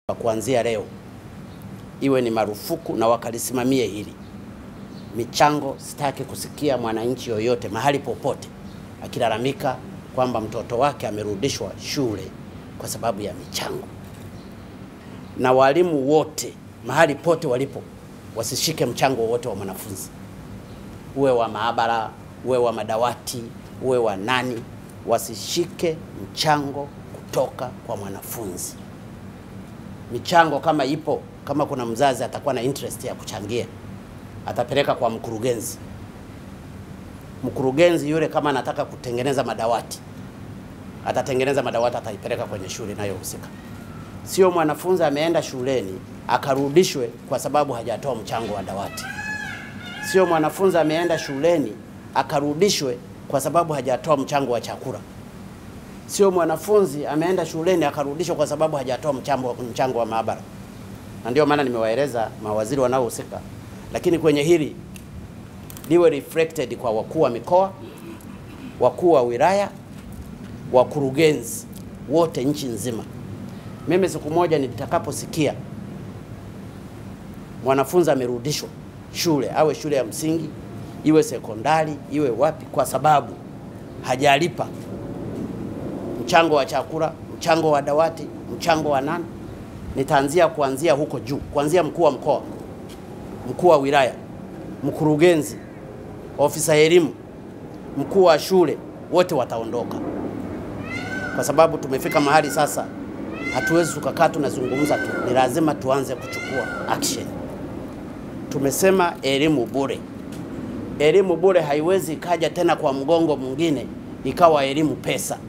Kuanzia leo iwe ni marufuku na wakalisimamie hili. Michango, sitaki kusikia mwananchi yoyote mahali popote akilalamika kwamba mtoto wake amerudishwa shule kwa sababu ya michango. Na walimu wote mahali pote walipo wasishike mchango wowote wa mwanafunzi, uwe wa maabara, uwe wa madawati, uwe wa nani, wasishike mchango kutoka kwa mwanafunzi. Michango kama ipo, kama kuna mzazi atakuwa na interest ya kuchangia, atapeleka kwa mkurugenzi. Mkurugenzi yule kama anataka kutengeneza madawati, atatengeneza madawati, ataipeleka kwenye shule inayohusika. Sio mwanafunzi ameenda shuleni akarudishwe kwa sababu hajatoa mchango wa dawati. Sio mwanafunzi ameenda shuleni akarudishwe kwa sababu hajatoa mchango wa chakula. Sio mwanafunzi ameenda shuleni akarudishwa kwa sababu hajatoa mchango, mchango wa maabara. Na ndio maana nimewaeleza mawaziri wanaohusika, lakini kwenye hili liwe reflected kwa wakuu wa mikoa, wakuu wa wilaya, wakurugenzi wote nchi nzima. Mimi siku moja nitakaposikia mwanafunzi amerudishwa shule, awe shule ya msingi, iwe sekondari, iwe wapi, kwa sababu hajalipa mchango wa chakula, mchango wa dawati, mchango wa nani, nitaanzia kuanzia huko juu, kuanzia mkuu wa mkoa, mkuu wa wilaya, mkurugenzi, ofisa elimu, mkuu wa shule, wote wataondoka, kwa sababu tumefika mahali sasa hatuwezi tukakaa tunazungumza tu, ni lazima tuanze kuchukua action. Tumesema elimu bure. Elimu bure haiwezi ikaja tena kwa mgongo mwingine ikawa elimu pesa.